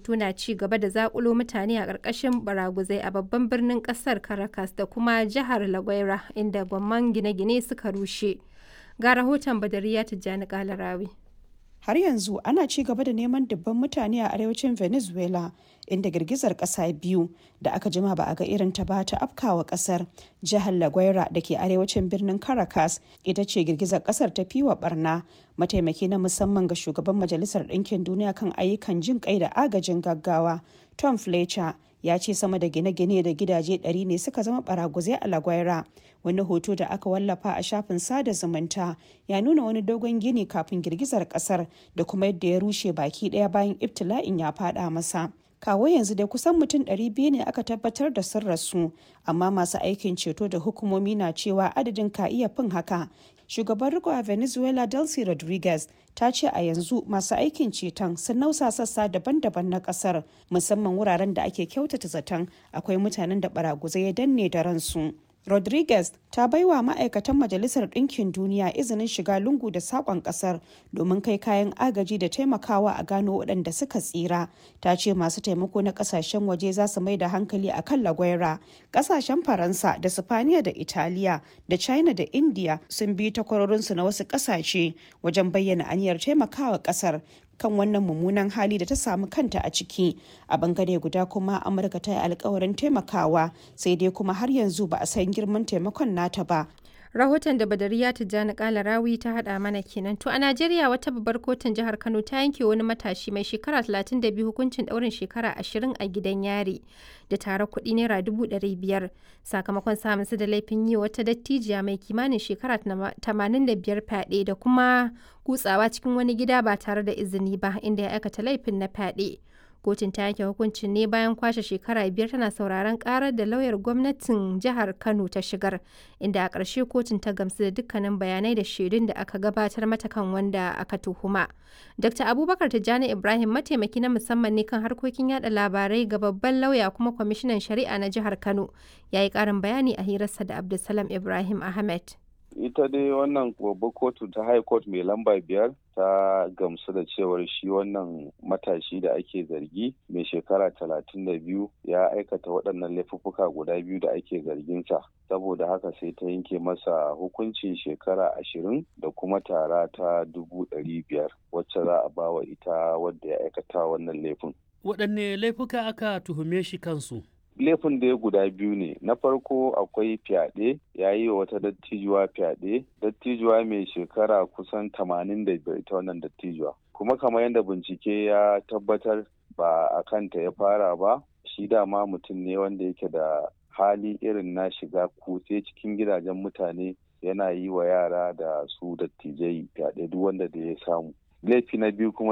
ceto na ci gaba da zakulo mutane a ƙarƙashin baraguzai a babban birnin ƙasar Caracas da kuma jihar La Guaira inda gwamman gine-gine suka rushe. Ga rahoton Badariya Tijjani Kalarawi. har yanzu ana ci gaba da neman dubban mutane a arewacin venezuela inda girgizar kasa biyu da aka jima ba a ga irin ta ba ta afkawa kasar jihar la guaira da ke arewacin birnin caracas ita ce girgizar kasar ta fiwa barna mataimaki na musamman ga shugaban majalisar ɗinkin duniya kan ayyukan jin kai da agajin gaggawa tom fletcher ya ce sama da gine-gine da gidaje 100 ne suka zama baraguzai a lagwaira wani hoto da aka wallafa a shafin sada zumunta ya nuna wani dogon gini kafin girgizar kasar da kuma yadda ya rushe baki daya bayan ibtila'in ya fada masa kawo yanzu dai kusan mutum 200 ne aka tabbatar da sun rasu amma masu aikin ceto da hukumomi na cewa adadin ka iya fin haka shugaban riko a venezuela delcy rodriguez ta ce a yanzu masu aikin ceton sun nausa sassa daban-daban na kasar musamman wuraren da ake kyautata zaton akwai mutanen da baraguzai ya danne da ransu rodriguez ta baiwa ma'aikatan majalisar ɗinkin duniya izinin shiga lungu da saƙon ƙasar domin kai kayan agaji da taimakawa a gano waɗanda suka tsira ta ce masu taimako na ƙasashen waje za su mai da hankali a kan lagwaira ƙasashen faransa da sifaniya da italiya da china da india sun bi takwarorinsu na wasu ƙasashe wajen bayyana aniyar taimakawa ƙasar kan wannan mummunan hali da ta samu kanta a ciki a bangare guda kuma amurka ta yi alkawarin taimakawa sai dai kuma har yanzu ba a san girman taimakon nata ba rahoton da badariya tijjani kala rawi ta hada mana kenan to a najeriya wata babbar kotun jihar kano ta yanke wani matashi mai shekara 32 hukuncin daurin shekara 20 a gidan yari da tare kuɗi naira 500 sakamakon samun su da laifin yi wata dattijiya mai kimanin shekara 85 fyaɗe da kuma kutsawa cikin wani gida ba tare da izini ba inda ya aikata laifin na fyaɗe. kotun ta yanke hukuncin ne bayan kwashe shekara biyar tana sauraron karar da lauyar gwamnatin jihar kano ta shigar inda a ƙarshe kotun ta gamsu da dukkanin bayanai da shaidun da aka gabatar mata kan wanda aka tuhuma dr abubakar tijjani ibrahim mataimaki na musamman ne kan harkokin yada labarai ga babban lauya kuma kwamishinan shari'a na jihar kano ya yi ƙarin bayani a hirarsa da abdulsalam ibrahim ahmed ita dai wannan babbar kotu ta high court mai lamba biyar ta gamsu da cewar shi wannan matashi da ake zargi mai shekara talatin da biyu ya aikata waɗannan laifuffuka guda biyu da ake zarginsa saboda haka sai ta yanke masa hukuncin shekara ashirin da kuma tara ta dubu ɗari biyar wacce za a bawa ita wadda ya aikata wannan laifin waɗanne laifuka aka tuhume shi kansu laifin da ya guda biyu ne na farko akwai fyaɗe ya yi wa wata dattijuwa fyaɗe dattijuwa mai shekara kusan tamanin da biyar ita wannan dattijuwa kuma kamar yadda bincike ya tabbatar ba a kanta ya fara ba shi dama mutum ne wanda yake da hali irin na shiga kutse cikin gidajen mutane yana yi wa yara da su dattijai fyaɗe duk wanda da ya samu laifi na biyu kuma